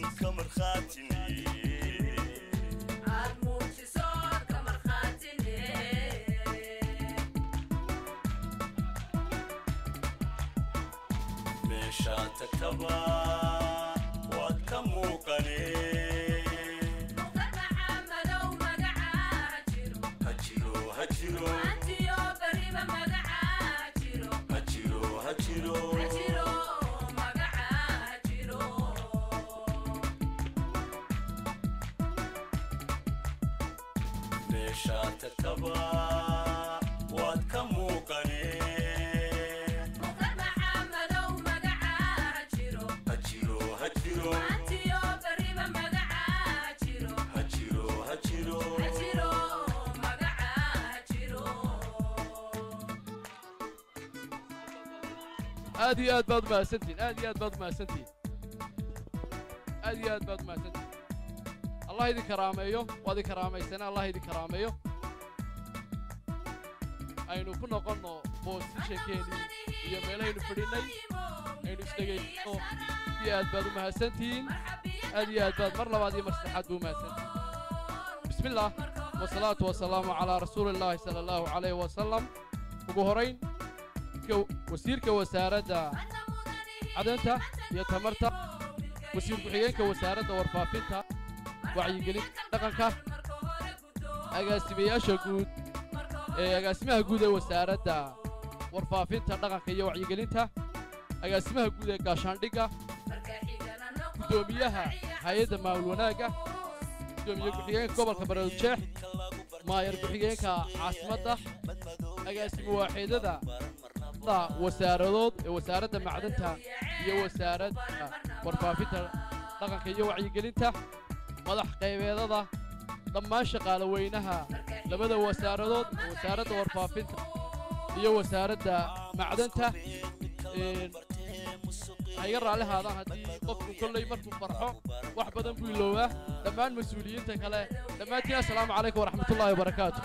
ka markhaatine aad muujiso ka markhaatine meeshaan tagtaba waad ka muuqane muqdar maxamadow magacaa ha jiro ha jiro ha jiro maantiyo beriba magacaa ha jiro ha jiro ha jiro ha jiro magacaa ha jiro meeshaan tagtaba waad ka muuqane muqdar maxamadow magacaa ha jiro ha jiro ha jiro maantiyo beriba magacaa ha jiro ha jiro ha jiro ha jiro magacaa ha jiro aad iyo aad baad umahadsantihin aad iyo aad baad umahadsantihin aad iyo aad baad umahadsantihin allah idin karaameeyo waad idin karaamaysana allah idin karaameeyo aynu ku noqonno boosishankeenii iyo meelahaynu fadhinnay aynu isdhegaysano aad iyo aad baad umahadsantihiin aad iyo aad baad mar labaad iyo mar saddexaad buu umahadsantihin bismi illaah wasalaatu wasalaamu calaa rasuuli illaahi sala allahu calayhi wasalam ugu horayn ka- wasiirka wasaaradda cadanta iyo tamarta wasiir ku-xigeenka wasaaradda warfaafinta wacyigelinta dhaqanka agaasimayaasha guud ee agaasimaha guud ee wasaaradda warfaafinta dhaqanka iyo wacyigelinta agaasimaha guud ee gaashaandhigga guddoomiyaha hay-adda maamul wanaagga guddoomiye ku-xigeenka gobolka bareeljeex maayar ku-xigeenka caasimadda agaasimo waaxeedada da wasaaradood ee wasaaradda macdanta iyo wasaaradda warfaafinta dhaqanka iyo wacyigelinta madax qaybeedada dhammaan shaqaale weynaha labada wasaaradood ee wasaaradda warfaafinta iyo wasaaradda macdanta een, ha iga raalli haadaan haddii qofku kolley markuu farxo wax badan buu iloobaa dhammaan mas-uuliyiinta kale dhammaantiin assalaamu calaykum waraxmatullaahi wabarakaatu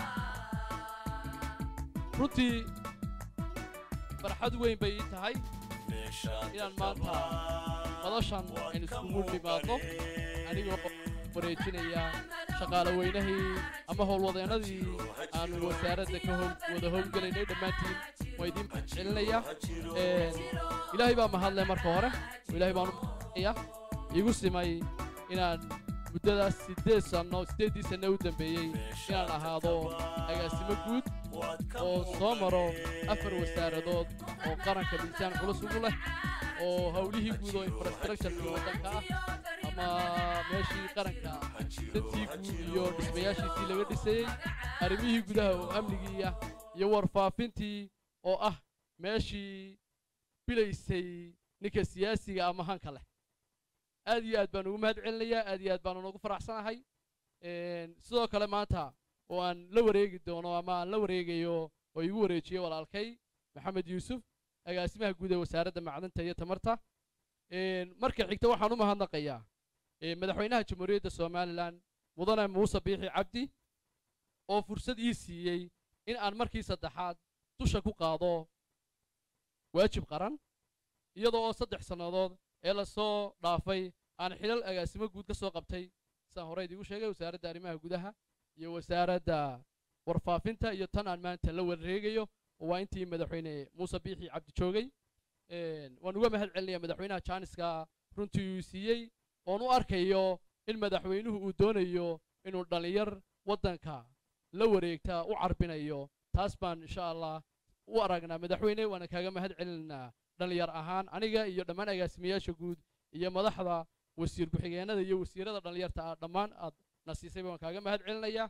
runtii farxad weyn bay ii tahay inaan maanta madashan aynu iskugu nimaadno anigoo wareejinaya shaqaale weynahii ama howlwadeennadii aanu wasaaradda ka howl wada howlgelaynay dhammaantiin waa idiin celinaya ilaahay baa mahadle marka hore ilaahay baan u mahadnaqaya iigu simay inaan muddadaas siddeed sanno siddeeddii sanno u dambeeyey inaan ahaado agaasimo guud oo soo maro afar wasaaradood oo qaranka miisaan culus ugu leh oo howlihii guud oo infrastructureka waddanka ah ama meeshii qaranka dantii guud iyo dhismayaashiisii laga dhisayey arrimihii gudaha oo amnigii ah iyo warfaafintii oo ah meeshii bilaysay ninka siyaasiga ama hanka leh aad iyo aad baan ugu mahad celinayaa aad iyo aad baan ugu faraxsanahay Een, sidoo kale maanta oo aan la wareegi doono ama aan la wareegayo oo igu wareejiyey walaalkay maxamed yuusuf agaasimaha guud ee wasaaradda macdanta iyo tamarta Een, marka xigta waxaan u mahadnaqayaa ee, madaxweynaha jamhuuriyadda somalilan mudane muuse biixi cabdi oo fursad ii siiyey in aan markii saddexaad dusha ku qaado waajib qaran iyadoo oo saddex sannadood ee lasoo dhaafay aan xilal agaasimo guud ka soo qabtay sidaan horey idigu sheegay wasaaradda arrimaha gudaha iyo wasaaradda warfaafinta iyo tan aan maanta la wareegayo oo waa intii madaxweyne muuse biixi cabdi joogay Een, waan uga mahad celinaya madaxweynaha jaaniska runtii uu siiyey oon u arkayo in madaxweynuhu uu doonayo inuu dhallinyar waddanka la wareegta u carbinayo taas baan insha allah u aragnaa madaxweyne waana kaaga mahad celinaynaa dhallinyar ahaan aniga iyo dhammaan agaasimayaasha guud iyo madaxda wasiir ku-xigeenada iyo wasiirada dhallinyarta ah dhammaan aad na siisay baan kaaga mahad celinayaa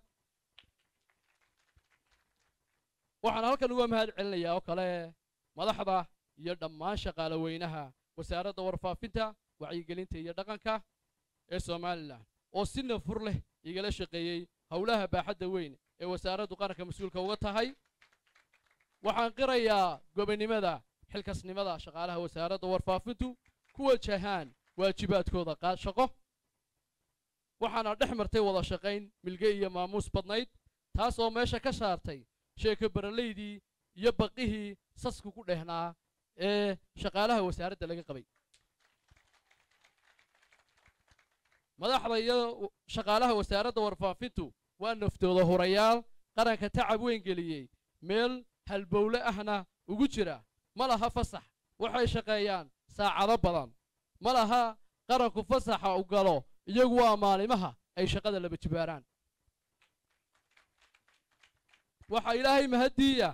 waxaan halkan uga mahad celinayaa oo kale madaxda iyo dhammaan shaqaale weynaha wasaaradda warfaafinta wacyigelinta iyo dhaqanka ee somalilan oo si nafur leh igala shaqeeyey howlaha baaxadda weyn ee wasaaraddu qaranka mas-uulka uga tahay waxaan qirayaa gobonnimada xilkasnimada shaqaalaha wasaaradda warfaafintu ku wajahaan waajibaadkooda qaad shaqo waxaana dhex martay wada shaqayn milge iyo maamuus badnayd taas oo meesha ka saartay sheeko baralaydii iyo baqihii sasku ku dhehnaa ee shaqaalaha wasaaradda laga qabay madaxda iyo shaqaalaha wasaaradda warfaafintu waa naftooda hurayaal qaranka tacab weyn geliyey meel halbowle ahna ugu jira ma laha fasax waxay shaqeeyaan saacado badan ma laha qaranku fasaxa u galo iyagu waa maalimaha ay shaqada laba jibaaraan waxaa ilaahay mahaddiiya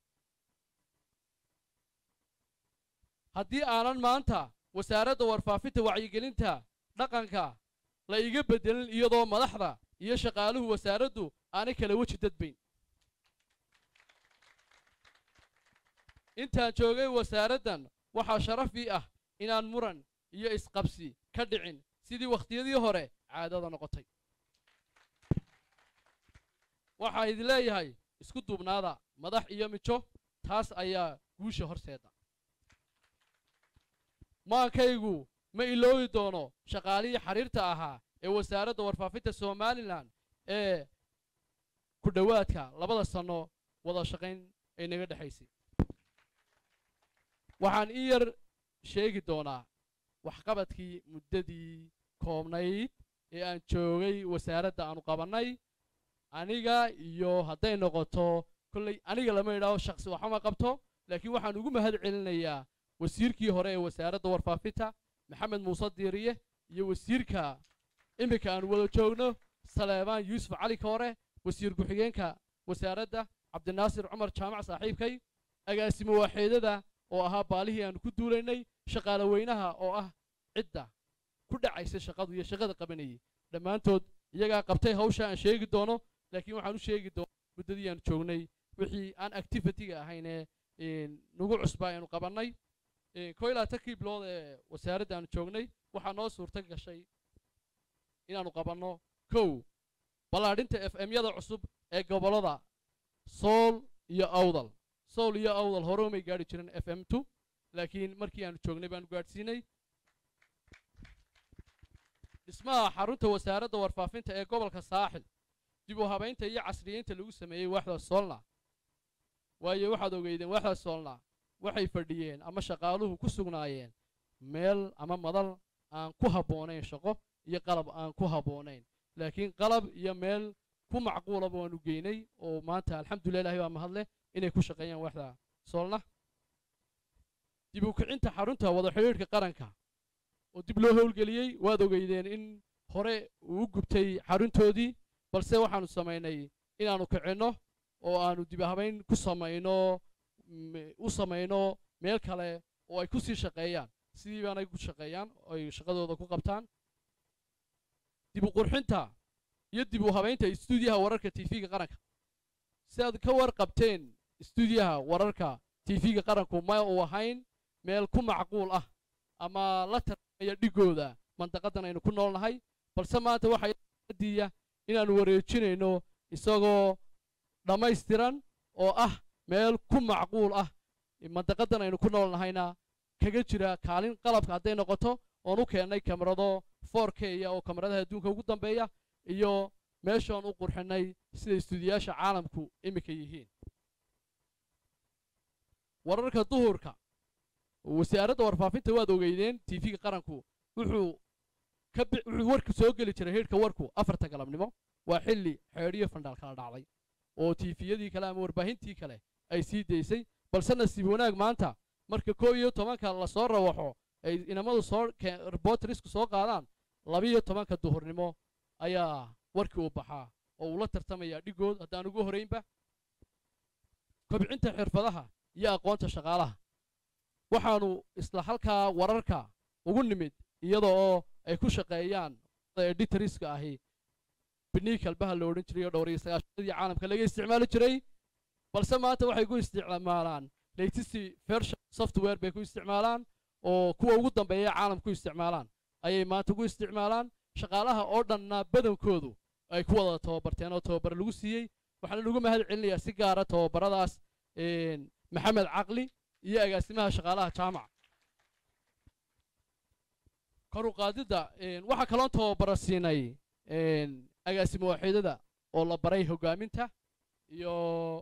haddii aanan maanta wasaaradda warfaafinta wacyigelinta dhaqanka la iga beddelin iyadoo madaxda iyo shaqaaluhu wasaaraddu aanay kala weji dadbayn intaan joogay wasaaraddan waxaa sharaf ii ah inaan muran iyo isqabsi ka dhicin sidii wakhtiyadii hore caadada noqotay waxaa idin leeyahay isku duubnaada madax iyo mijo taas ayaa guusha horseeda maankaygu ma iloobi doono shaqaalihii xiriirta ahaa ee wasaaradda warfaafinta somalilan ee ku dhowaadka labada sanno wada shaqayn ay naga dhexaysay waxaan ii yar sheegi doonaa waxqabadkii muddadii koobnayd ee aan joogay wasaaradda aanu qabannay aniga iyo hadday noqoto kolley aniga lama idhaaho shakhsi waxama qabto laakiin waxaan ugu mahad celinayaa wasiirkii hore ee wasaaradda warfaafinta maxamed muuse diiriye iyo wasiirka iminka aan wada joogno saleebaan yuusuf cali koore wasiir ku-xigeenka wasaaradda cabdinaasir cumar jaamac saaxiibkay agaasimo waaxeedada oo ahaa baalihii aanu ku duulaynay shaqaale weynaha oo ah cidda ku dhacaysa shaqadu iyo shaqada qabanayay dhammaantood iyagaa qabtay hawsha aan sheegi doono laakiin waxaan u sheegi doona muddadii aanu joognay wixii aan activitiga ahaynee nagu cusbaa aynu qabannay koo ilaa tankii bilood ee wasaaradda aanu joognay waxaa noo suurto gashay inaannu qabanno kow ballaadhinta f m-yada cusub ee gobollada sool iyo awdal sool iyo awdal hore umay gaadhi jirin f m two laakiin markii aanu joognay baanu gaadhsiinay dhismaha xarunta wasaaradda warfaafinta ee gobolka saaxil dib u habaynta iyo casriyeynta lagu sameeyey waaxda soolna waayo waxaad ogeydeen waaxda soolna waxay fadhiyeen ama shaqaaluhu ku sugnaayeen meel ama madal aan ku habboonayn shaqo iyo qalab aan ku habboonayn laakiin qalab iyo meel ku macquulaba waanu geynay oo maanta alxamdulilah ilahi baa mahadleh inay ku shaqeeyaan waaxda soolna dib u kicinta xarunta wada xidhiidhka qaranka oo dib loo howlgeliyey waad ogeydeen in hore uu u gubtay xaruntoodii balse waxaanu samaynay inaannu kicinno oo aanu dib habayn ku samayno u samayno meel kale oo ay ku sii shaqeeyaan sidii baanay ku shaqeeyaan oo ay shaqadooda ku qabtaan dib u qurxinta iyo dib u habaynta istuudiyaha wararka tv-ga qaranka si aad ka warqabteen istuudiyaha wararka tv-ga qaranku ma uu ahayn meel ku macquul ah ama la tarmaya dhigooda mandaqadan aynu ku noolnahay balse maanta waxaa diya inaannu wareejinayno isagoo dhammaystiran oo ah meel ku macquul ah mandaqadan aynu ku noolnahayna kaga jira kaalin qalabka hadday noqoto oon u keennay kamarado for k ya oo kamaradaha adduunka ugu dambeeya iyo meeshoon u qurxinay sida istuudiyaasha caalamku iminka yihiin wararka duhurka wasaaradda warfaafinta waad ogeydeen tv-ga qaranku wuxuu ka wuxuu warku soo geli jiray heedhka warku afarta galabnimo waa xilli xeedhiyo fandhaal kala dhacday oo tiifiyadii kale ama warbaahintii kale ay sii daysay balse nasiib wanaag maanta marka koob iyo tobanka lasoo rawaxo ay inamadu soo reporterisku soo qaadaan labiyo tobanka duhurnimo ayaa warkii u baxaa oo uu la tartamayaa dhigood haddaan ugu horaynba kobcinta xirfadaha iyo aqoonta shaqaalaha waxaannu isla halkaa wararka ugu nimid iyada oo ay ku shaqeeyaan editoriska ahi bini kalbaha la odhan jiray oo dhowr iyo sagaashanadii caalamka laga isticmaali jiray balse maanta waxay ku isticmaalaan latest version software bay ku isticmaalaan oo kuwa ugu dambeeya caalamku isticmaalaan ayay maanta ku isticmaalaan shaqaalaha oo dhanna badankoodu ay ku wada tababarteen oo tababar lagu siiyey waxaana lagu mahad celinayaa si gaara tababaradaas maxamed caqli iyo agaasimaha shaqaalaha jaamac kor u qaadidda waxaa kaloon tababara siinay agaasimo waaxiidada oo la baray hoggaaminta iyo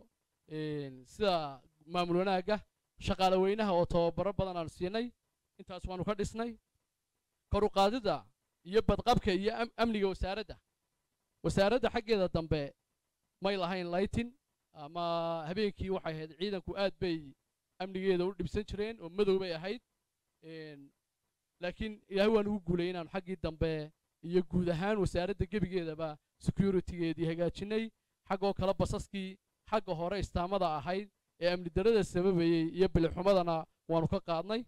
sida maamul wanaagga shaqaale weynaha oo tababaro badan aanu siinay intaas waanu ka dhisnay kor u qaadidda iyo badqabka iyo am- amniga wasaaradda wasaaradda xaggeeda dambe may lahayn lightin ama habeenkii waxay ahayd ciidanku aad bay amnigeeda u dhibsan jireen oo madow bay ahayd Een, laakiin ilaahay waan ugu guulay inaanu xaggii dambe iyo guud ahaan wasaaradda gebigeedaba securitygeedii hagaajinay xaggoo kale basaskii xagga hore istaamada ahayd ee amni darrada sababayey iyo bilixumadana waanu ka qaadnay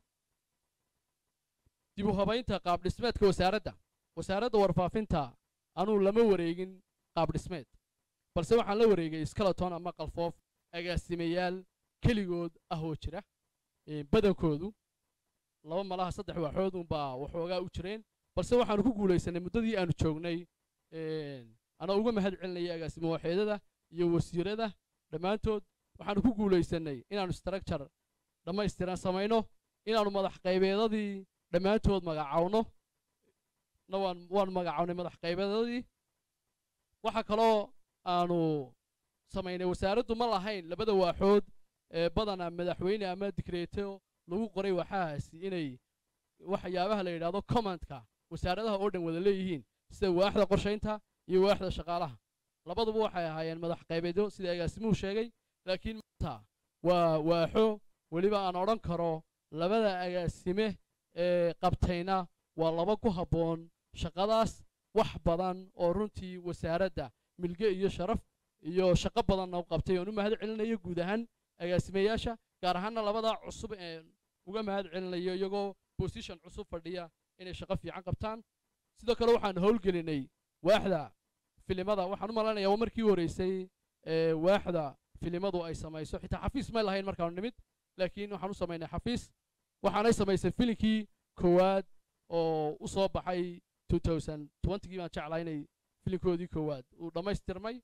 dib u habaynta qaab dhismeedka wasaaradda wasaaradda warfaafinta anuu lama wareegin qaab dhismeed balse waxaan la wareegay skeleton ama qalfoof agaasimayaal keligood ah oo jira Ee, badankoodu laba malaha saddex waaxood unbaa waxoogaa u jireen balse waxaanu ku guulaysanay muddadii aanu joognay een, anaa uga mahad celinaya agaasimo waaxeedada iyo wasiirada dhammaantood waxaanu ku guulaysanay inaanu structure dhammaystiran samayno inaanu madax qaybeedadii dhammaantood magacawno na waan waan magacawnay madax qaybeedadii waxa kaloo aanu samaynay wasaaraddu ma lahayn labada waaxood ee badana madaxweyne ama dikreeto lagu qoray waxahaasi inay waxyaabaha la yidhaahdo commandka wasaaradaha oo dhan wada leeyihiin sida waaxda qorshaynta iyo waaxda shaqaalaha labaduba waxay ahaayeen madax qaybeedyo sida agaasimuhu sheegay laakiin maanta waa waaxo weliba aan odhan karo labada agaasime ee qabtayna waa laba ku habboon shaqadaas wax badan oo runtii wasaaradda milge iyo sharaf iyo shaqo badanna u qabtay oon u mahad celinayo guud ahaan agaasimayaasha gaar ahaanna labadaa cusub ee uga mahad celinayo iyagoo position cusub fadhiya inay shaqo fiican qabtaan sidoo kale waxaan howlgelinay waaxda filimada waxaan u malaynayaa waa markii horeysay ee waaxda filimadu ay samayso xitaa xafiis may lahayn markaanu nimid laakiin waxaan u samaynay xafiis waxaanay samaysay filinkii koowaad oo u soo baxay 2020gii baan jeclaa inay filinkoodii koowaad uu dhammaystirmay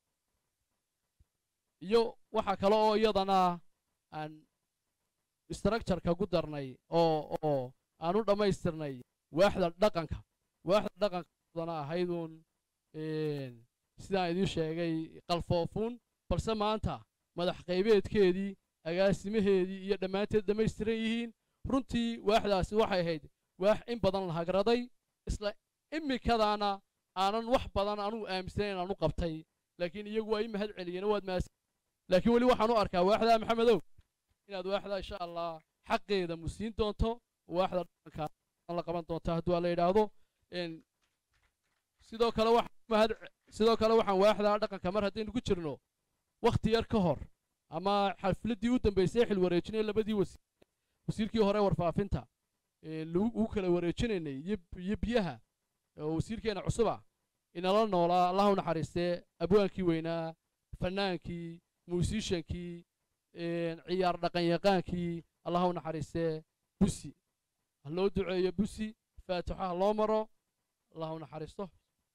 iyo waxaa kale oo iyadana aan structureka ku darnay oo oo aan u dhammaystirnay waaxda dhaqanka waaxda dhaqankadana ahayduun een, sidaan idiin sheegay qalfoofuun balse maanta madax qaybeedkeedii agaasimaheedii iyo dhammaanteed dhammaystiran yihiin runtii waaxdaasi waxay ahayd waax in badan la hagraday isla imikadaana aanan wax badan anugu aaminsanayn aan u qabtay laakiin iyagu waa ii mahad celiyeen waad mahadsan laakiin weli waxaan u arkaa waaxda maxamedow inaad waaxda insha allah xaqeeda musiin doonto waaxda dhaqanka la qaban doonto hadduu alla yidhaahdo Een, sidoo kale waxaan u mahad sidoo kale waxaan waaxda dhaqanka mar haddaynu ku jirno wakhti yar ka hor ama xafladdii u dambaysay xil wareejinay labadii wasiir wasiirkii hore warfaafinta ee lagu ugu kala wareejinaynay iyo iyo biyaha oo wasiirkeena cusuba inala noolaa allah u naxariistee abwaankii weynaa fannaankii muusishankii een, ciyaar dhaqanyaqaankii allah u naxariistee busi ha loo duceeyo busi faatixo ha loo maro allah u naxariisto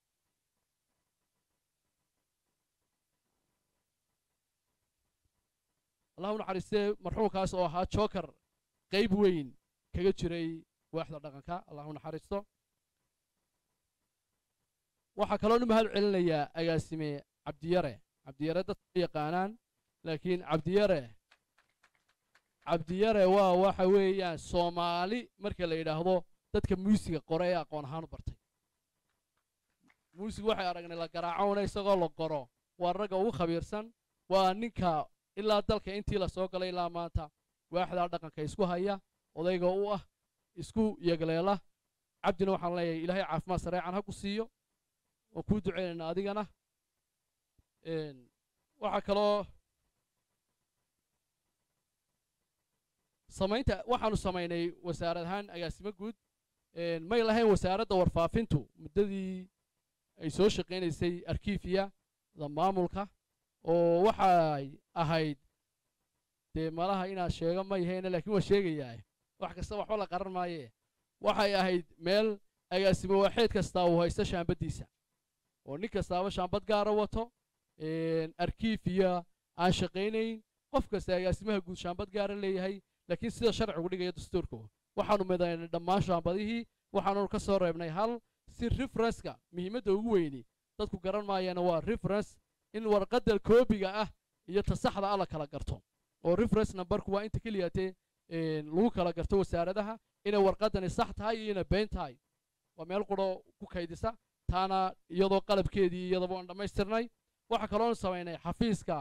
allah u naxariistee marxuumkaas oo ahaa joker qayb weyn kaga jiray waaxda dhaqanka allah u naxariisto waxaa kaloo u mahad celinayaa agaasime cabdiyare cabdiyare dadka ma yaqaanaan laakiin cabdiyare cabdiyare waa waxa weeyaan soomaali marka la yidhaahdo dadka muusiga qore ee aqoon ahaan u bartay muusig waxay aragnay la garaacona isagoo la qoro waa ragga ugu khabiirsan waa ninka ilaa dalka intii la soo galay ilaa maanta waaxdaa dhaqanka isku haya odayga u ah isku yegleela cabdina waxaan leeyahay ilaahay caafimaad sareecan ha ku siiyo waan kuu duceynaynaa adigana Een, waxaa kaloo samaynta waxaanu samaynay wasaarad ahaan agaasimo guud Een, may lahayn wasaaradda warfaafintu muddadii ay soo shaqaynaysay arkiifiya da maamulka oo waxay ahayd dee malaha inaad sheego ma yahayna laakiin waa sheegayaa wax kasta waxba la qaran maaye waxay ahayd meel agaasimo waaxeed kastaa uu haysto shaambaddiisa oo nin kastaaba shaambad gaara wato een, arkiifiya aan shaqaynayn qof kasta agaasimaha guud shaambad gaara leeyahay laakiin sida sharcigu dhigaya dastuurku waxaanu midaynay dhammaan shaambadihii waxaanu ka soo reebnay hal si referenska muhiimadda ugu weyni dadku garan maayaana waa reference in warqadda koobiga ah iyo ta saxda ah la kala garto oo reference numberku waa inta keliyatee een, lagu kala garto wasaaradaha inay warqaddani sax tahay iyo inay been tahay waa meel quro ku kaydisa taana iyadoo qalabkeedii iyadaba aan dhammaystirnay waxaa kaloon samaynay xafiiska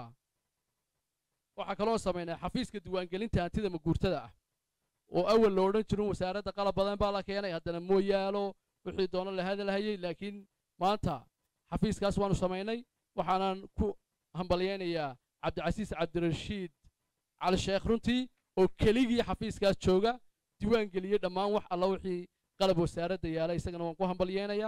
waxaa kaloon samaynay xafiiska diiwaangelinta hantida maguurtada ah oo awal lo odhan jirin wasaaradda qalab badan baa la keenay haddana mooyaalo wixii doono la hadalhayay laakiin maanta xafiiskaas waanu samaynay waxaanan ku hambalyaynayaa cabdicasiis cabdirashiid cali sheekh runtii oo keligii xafiiskaas jooga diiwaan geliyey dhammaan wax alla wixii qalab wasaaradda yaala isagana waan ku hambalyaynayaa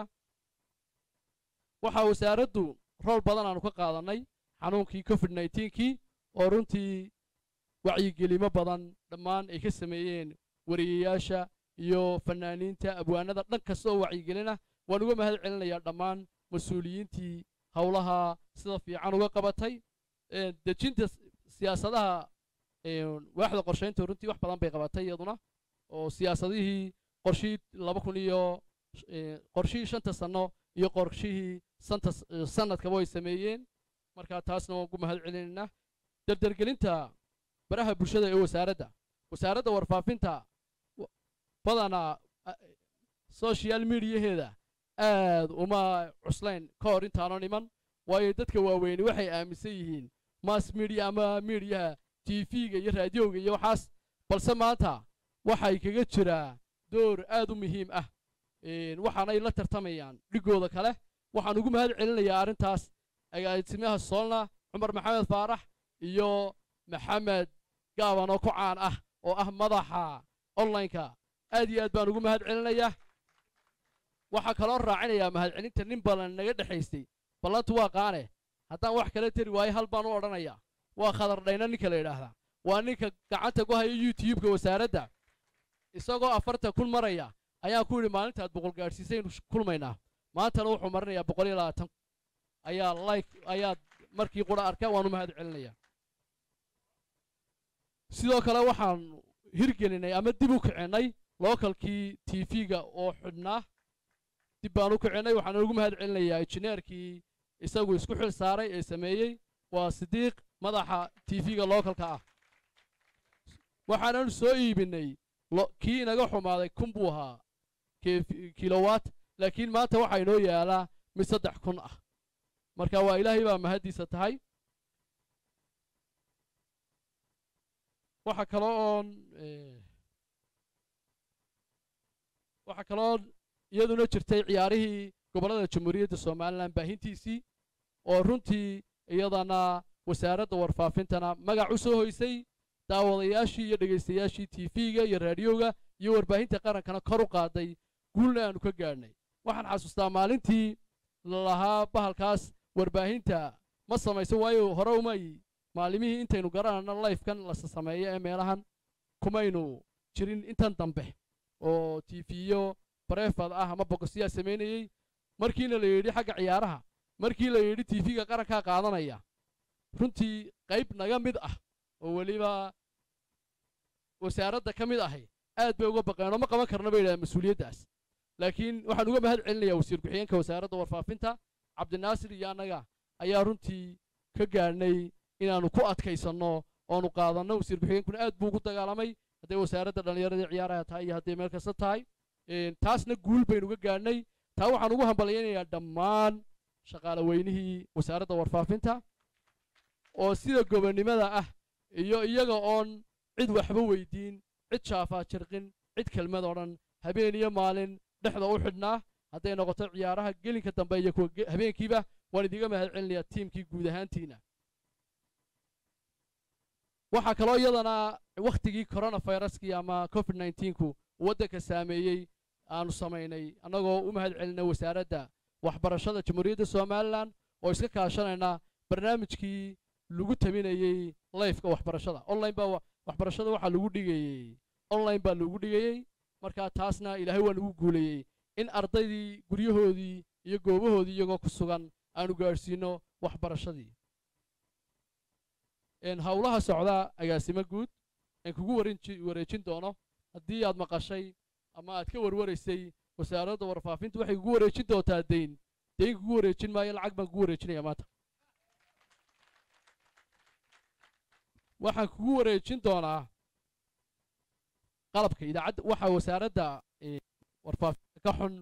waxaa wasaaraddu rool badan aanu ka qaadannay xanuunkii covid nnetenkii oo runtii wacyigelimo badan dhammaan ay ka sameeyeen wariyayaasha iyo fannaaniinta abwaanada dhan kasta oo wacyigelina waan uga mahad celinayaa dhammaan mas-uuliyiintii howlaha sida fiican uga qabatay dejinta siyaasadaha waaxda qorshaynta runtii wax badan bay qabatay iyaduna oo siyaasadihii qorshihii laba kun iyo qorshihii shanta sanno iyo qorshihii santa sanadkaba way sameeyeen marka taasna waan ugu mahad celinaynaa dardargelinta baraha bulshada ee wasaaradda wasaaradda warfaafinta badanaa social mediaheeda aad uma cuslayn ka hor intaano niman waayo dadka waaweyni waxay aaminsan yihiin mass media ama mediaha tv-ga iyo raadiyowga iyo waxaas balse maanta waxay kaga jiraa door aad u muhiim ah waxaanay la tartamayaan dhigooda kale waxaan ugu mahad celinayaa arrintaas agaasimaha soolna cumar maxamed faarax iyo maxamed gaaban oo ku caan ah oo ah madaxa onlineka aad iyo aad baan ugu mahad celinayaa waxaa kaloo raacinayaa mahadcelinta nin balan naga dhexaystay ballantu waa qaane haddaan wax kala teri waayo hal baan u odhanayaa waa khadar dhayna ninka la yidhaahdaa waa ninka gacanta ku haya youtube-ka wasaaradda isagoo afartan kun maraya ayaan ku yidhi maalintaad boqol gaadhsiisaynu kulmaynaa maantana wuxuu marinayaa boqol iyo labaatan ayaa like ayaad markii qura arka waanu mahad celinayaa sidoo kale waxaan hirgelinay ama dib u kicinnay lookalkii tv-ga oo xidhnaa dib baan u kicinnay waxaan ugu mahad celinayaa injineerkii isagu isku xil saaray ee sameeyey waa sidiiq madaxa tv-ga lookalka ah waxaanan soo iibinay kii inaga xumaaday kun buu ahaa kilowatt laakiin maanta waxaa inoo yaalaa mid saddex kun ah marka waa ilaahay baa mahaddiisa tahay waxaa kaloo oon waxaa kaloo iyaduna jirtay ciyaarihii gobollada jamhuuriyadda somalilan baahintiisii oo runtii iyadana wasaaradda warfaafintana magac u soo hoysay daawadayaashii iyo dhegaystayaashii tv-ga iyo raadiyowga iyo warbaahinta qarankana kor u qaaday guulna aanu ka gaadhnay waxaan xasuustaa maalintii lalahaa bahalkaas warbaahinta ma samayso waayo hore umay maalimihii intaynu garanayno lifekan lasa sameeyo ee meelahan kumaynu jirin intan dambe oo tifiyo barefad ah ama bokosyaa samaynayey markiina la yidhi xagga ciyaaraha markii la yidhi tv-ga qarankaa qaadanaya runtii qayb naga mid ah oo weliba wasaaradda ka mid ahay aad bay uga baqeenoo ma qaban karna bay yidhahdeen mas-uuliyaddaas laakiin waxaan uga mahad celinayaa wasiir ku-xigeenka wasaaradda warfaafinta cabdinaasir iyo annaga ayaa runtii ka gaadhnay inaannu ku adkaysanno oonu qaadanno wasiir ku-xigeenkuna aad buu ugu dagaalamay hadday wasaaradda dhallinyaradii ciyaaraha tahay iyo hadday meel kasta tahay taasna guul baynu uga gaadhnay taa waxaan ugu hambalyaynayaa dhammaan shaqaale weynihii wasaaradda warfaafinta oo sida gobonnimada ah iyo iyaga oon cid waxba weydiin cid shaafaa jirqin cid kelmad odhan habeen iyo maalin dhexda u xidhnaa hadday noqoto ciyaaraha gelinka dambe iyo kuwa habeenkiiba waan idiga mahad celinayaa tiimkii guud ahaantiina waxaa kaloo iyadana wakhtigii coronaviruskii ama covid nnetenku waddanka saameeyey aanu samaynay annagoo u mahad celinay wasaaradda waxbarashada jamhuuriyadda somalilan oo iska kaashanayna barnaamijkii lagu tabinayey lifeka waxbarashada online baa waxbarashada waxaa lagu dhigayey online baa lagu dhigayey marka taasna ilaahay waa nagu guulayey in ardaydii guryahoodii iyo goobahoodii iyagoo ku sugan aanu gaadhsiino waxbarashadii howlaha socda agaasimo guud aan kugu wareejin doono haddii aad maqashay ama aad ka warwaraysay wasaaradda warfaafinta waxay kugu wareejin doontaa dayn dayn kugu wareejin maayo lacag baan kugu wareejinaya maanta waxaan kugu wareejin doonaa qalabka idaacadda waxaa wasaaradda warfaafinta ka xun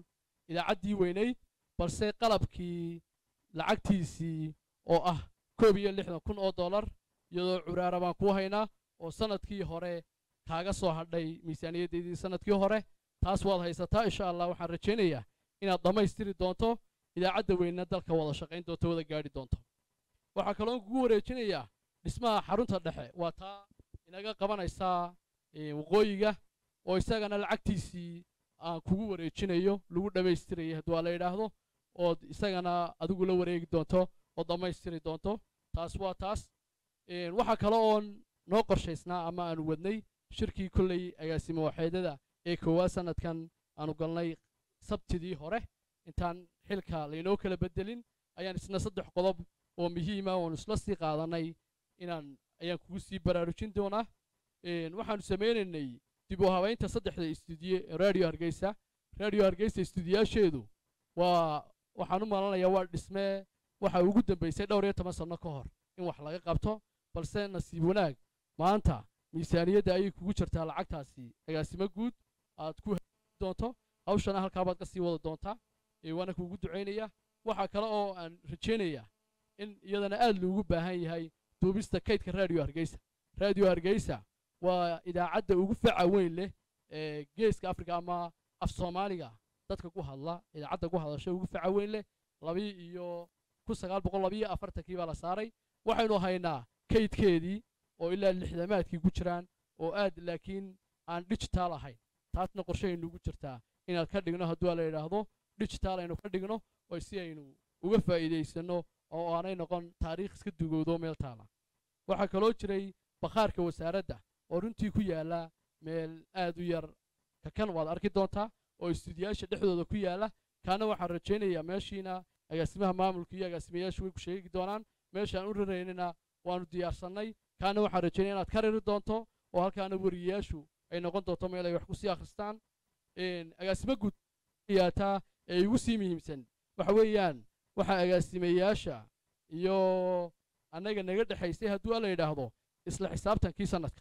idaacaddii weynayd balse qalabkii lacagtiisii oo ah koob iyo lixdan kun oo dollar iyadoo curaara baan kuu haynaa oo sannadkii hore kaaga soo hadhay miisaaniyaddeedii sannadkii hore taas waad haysataa insha allah waxaan rajaynayaa inaad dhammaystiri doonto idaacadda weynna dalka wada shaqayn doonto wada gaadhi doonto waxaa kaloo kugu wareejinayaa dhismaha xarunta dhexe waa taa inaga qabanaysaa waqooyiga oo isagana lacagtiisii aan kugu wareejinayo lagu dhammaystirayay haddii waa la yidhaahdo ood isagana adigu la wareegi doonto oo dhammaystiri doonto taas waa taas waxaa kale oon noo qorshaysnaa ama aanu wadnay shirkii kolley agaasimo waxeedada ee koowaad sannadkan aanu galnay sabtidii hore intaan xilka laynoo kala beddelin ayaan isna saddex qodob oo muhiima oonu isla sii qaadannay inaan ayaan kugu sii baraarujin doonaa waxaanu samaynaynay dib u habaynta saddexda istuudiye ee radio hargeysa radio hargeysa istuudiyaasheedu waa waxaan u malanayaa waa dhismee waxa ugu dambaysay dhowr iyo toban sanno ka hor in wax laga qabto balse nasiib wanaag maanta miisaaniyadda ayay kugu jirtaa lacagtaasi agaasimo guud aad ku doonto hawshana halkaabaad ka sii wada doontaa waana kuugu ducaynaya waxaa kale oo aan rajaynayaa in iyadana aad loogu baahan yahay duubista kaydka radio hargeysa radio hargeysa waa idaacadda ugu faca weyn leh ee geeska afrika ama af soomaaliga dadka ku hadla idaacadda ku hadasha ugu faca weyn leh labii iyo kun sagaal boqol labiyo afartankii baa la saaray waxaynu haynaa kaydkeedii oo ilaa lixdamaadkii ku jiraan oo aad laakiin aan digital ahayn taasna qorshahaynuugu jirtaa inaad ka dhigno hadduu la yidhaahdo digital aynu ka dhigno oo si aynu uga faa'iidaysanno oo aanay noqon taariikh iska dugowdo meel taala waxaa kaloo jiray bakhaarka wasaaradda oo runtii ku yaalla meel aad u yar kakan waad arki doontaa oo istuudiyaasha dhexdooda ku yaalla kaana waxaan rajaynayaa meeshiina agaasimaha maamulka iyo agaasimayaashu way ku sheegi doonaan meeshaan u raraynana waanu diyaarsannay kaana waxaan rajaynaya inaad ka riri doonto oo halkaana wariyayaashu ay noqon doonto meel ay wax ku sii akhristaan agaasimo guud yaataa ee igu sii muhiimsan waxa weeyaan waxaa agaasimayaasha iyo annaga naga dhexaysay hadduu alla yidhaahdo isla xisaabtankii sannadka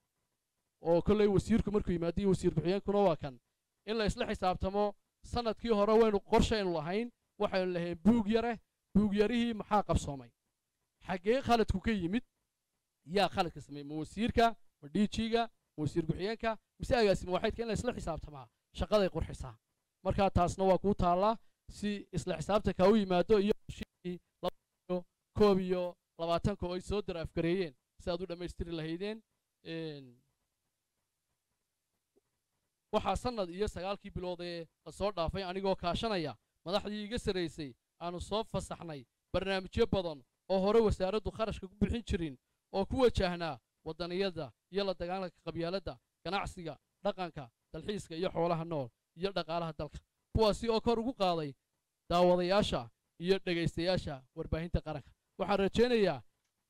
oo kolley wasiirku markuu yimaado iyo wasiir ku-xigeenkuna waa kan in la isla xisaabtamo sannadkii hore waynu qorshaynu lahayn waxaynu lahayn buug yare buug yarihii maxaa qabsoomay xaggee khaladku ka yimid yaa khaladka sameeyey ma wasiirka ma dhiijiga ma wasiir ku-xigeenka mise agaasimo waxaydka in la isla xisaabtamaa shaqaday qurxisaa markaa taasna waa kuu taallaa si isla xisaabtanka u yimaado iyo iyo koob iyo labaatanka oo ay soo daraafgareeyeen si aad u dhammaystiri lahaydeen waxaa sannad iyo sagaalkii bilood ee la soo dhaafay anigoo kaashanaya madaxdii iga sarraysay aanu soo fasaxnay barnaamijyo badan oo hore wasaaraddu kharashka ku bixin jirin oo ku wajahnaa waddaniyada iyo la dagaalanka qabyaaladda ganacsiga dhaqanka dalxiiska iyo xoolaha nool iyo dhaqaalaha dalka kuwaasi oo kor ugu qaaday daawadayaasha iyo dhegaystayaasha warbaahinta qaranka waxaan rajaynayaa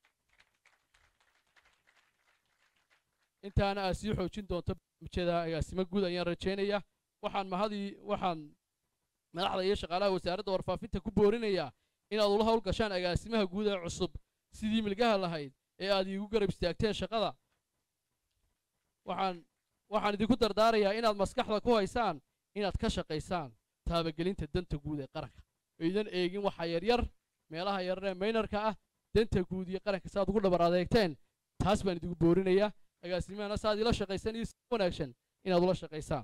intaana aad sii xoojin doonto barnaamijyada agaasimo guud ayaan rajaynaya waxaan mahadii waxaan madaxda iyo shaqaalaha wasaaradda warfaafinta ku boorinayaa inaad ula hawl gashaan agaasimaha guud ee cusub sidii milgaha lahayd ee aad iigu garab istaagteen shaqada waxaan waxaan idinku dardaarayaa inaad maskaxda ku haysaan inaad ka shaqaysaan taabagelinta danta guud ee qaranka idan eegin waxa yaryar meelaha yararee maynarka ah danta guud iyo qaranka saaad ugu dhabar adeegteen taas baan idigu boorinayaa agaasimahana saaad ila shaqaysan iyo si wanaagsan inaad ula shaqaysaan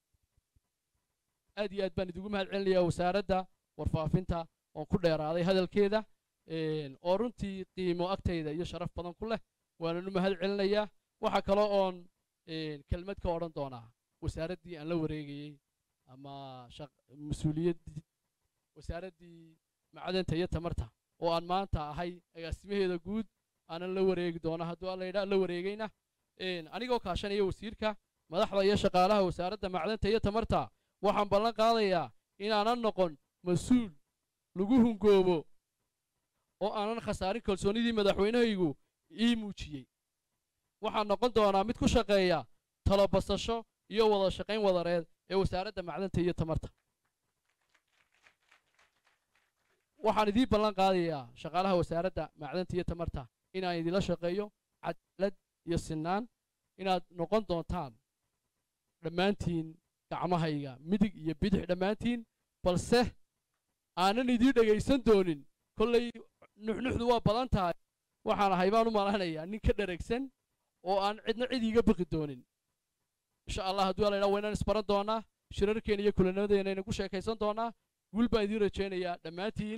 aad iyo aad baan idigu mahad celinayaa wasaaradda warfaafinta oon ku dheeraaday hadalkeeda oo runtii qiimo agtayda iyo sharaf badan ku leh waanan u mahad celinayaa waxaa kaloo oon kelmad ka odhan doonaa wasaaraddii aan la wareegayey ama mas-uuliyaddii wasaaraddii macdanta iyo tamarta oo aan maanta ahay agaasimaheeda guud aanan la wareegi doona hadduu alla yidhaa la wareegayna anigoo kaashanaya wasiirka madaxda iyo shaqaalaha wasaaradda macdanta iyo tamarta waxaan ballan qaadayaa inaanan noqon mas-uul lagu hungoobo oo aanan khasaarin kalsoonnidii madaxweynahaygu ii muujiyey waxaan noqon doonaa mid ku shaqeeya talobasasho iyo wada shaqayn wadareed ee wasaaradda macdanta iyo tamarta waxaan idiin ballan qaadayaa shaqaalaha wasaaradda macdanta iyo tamarta inaan idinla shaqeeyo cadaalad iyo sinnaan inaad noqon doontaan dhammaantiin gacmahayga midig iyo bidix dhammaantiin balse aanan idiin dhegaysan doonin kollay nuxnuxdu waa badan tahay waxaan ahay baan u malanayaa nin ka dheregsan oo aan cidna cid iiga biqi doonin insha allah hadduu alla idhaa waynaan isbaran doonaa shirarkeena iyo kulanadeena aynu ku sheekaysan doonaa guul baan idiin rajaynayaa dhammaantiin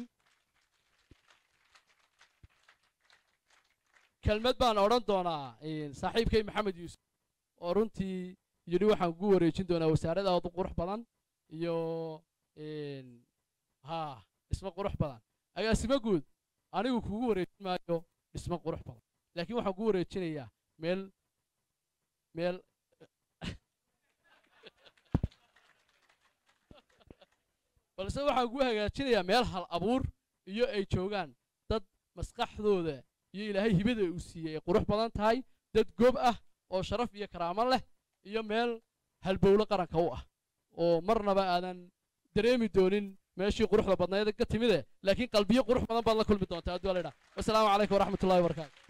kelmad baan odhan doonaa saaxiibkay maxamed yuusuf oo runtii yidhi waxaan kugu wareejin doonaa wasaarad aad u qurux badan iyo haa dhismo qurux badan agaasimo guud anigu kugu wareejin maayo dhismo qurux badan laakiin waxaan kugu wareejinayaa meel meel balse waxaan kugu hagaajinayaa meel hal abuur iyo ay joogaan dad maskaxdooda iyo ilaahay hibada uu siiyey ay qurux badan tahay dad gob ah oo sharaf iyo karaamo leh iyo meel halbowlo qaranka u ah oo marnaba aadan dareemi doonin meeshii quruxda badnayd ka timide laakiin qalbiyo qurux badan baad la kulmi doontaa hadduu la idhaa wasalaamu calaykum waraxmatullahi wabarakaatu